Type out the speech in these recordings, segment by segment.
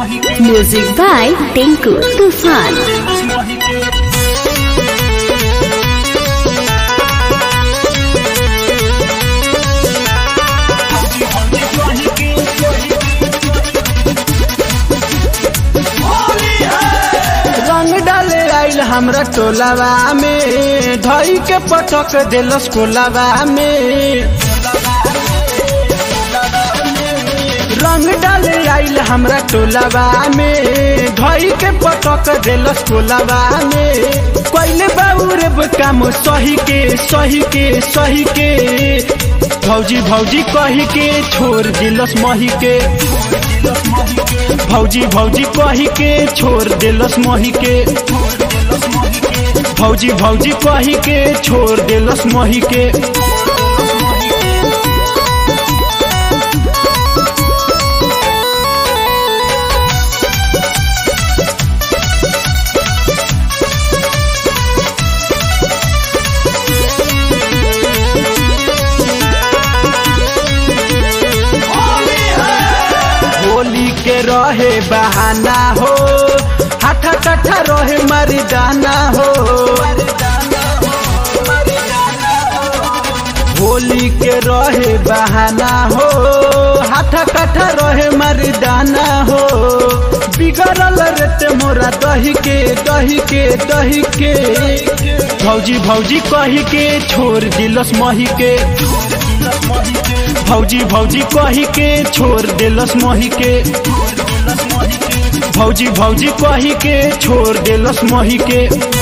Music by Tinku Tufan. रंग डाले आइल हमरा टोलावा में धई के पटक देलस कोलावा में रंग डाले आइल हमरा टोलावा में धई के पटक देलस कोलावा में कोइले बाबू रे काम सही के सही के सही के भौजी भौजी कही के छोड़ दिलस मही के भौजी भौजी कही के छोड़ देलस मही के भौजी भौजी कही के छोड़ देलस मही के होली के रहे बहाना हो हाथा कट्ठा रहे मरिदाना हो होली के रहे बहाना हो हाथा कट्ठा रहे मरिदाना हो बिगड़ल रहते मोरा दही के दही के दही के भौजी भौजी कही के छोड़ दिलस मही के भौजी भौजी कही के छोड़ देलस मही के भौजी भौजी कही के छोड़ देलस मही के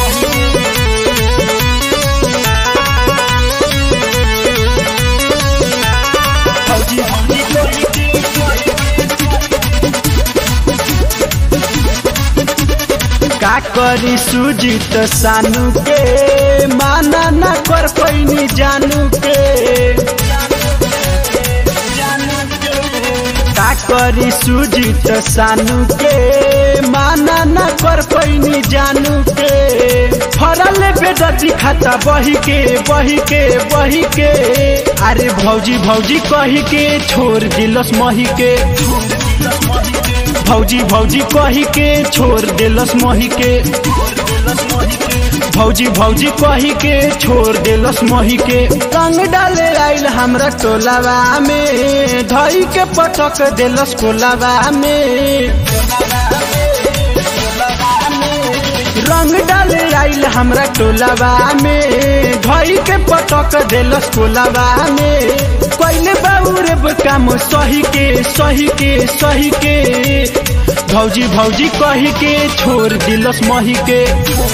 का करी सुजित सानू के माना ना कर पैनी जानू के का करी सुजित सानू के माना ना कर पैनी जानू के फरल बेदती खाता बही के बही के बही के अरे भौजी भौजी कही के छोड़ दिलस मही के भौजी भौजी कही के छोड़ देलस मही के भौजी भौजी कही के छोड़ देलस मही के रंग डाले आइल हमरा टोलावा में धई के पटक देलस कोलावा में रंग डाले आइल हमरा टोलावा में धई के पटक देलस कोलावा में कोइले बाबू रे काम सही के सही के सही के भौजी भौजी कही के छोड़ दिलस मही के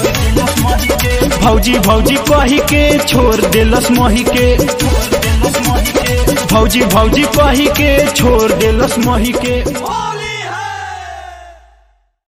भौजी भौजी कही के छोड़ दिलस मही के भौजी भौजी कही के छोड़ दिलस मही के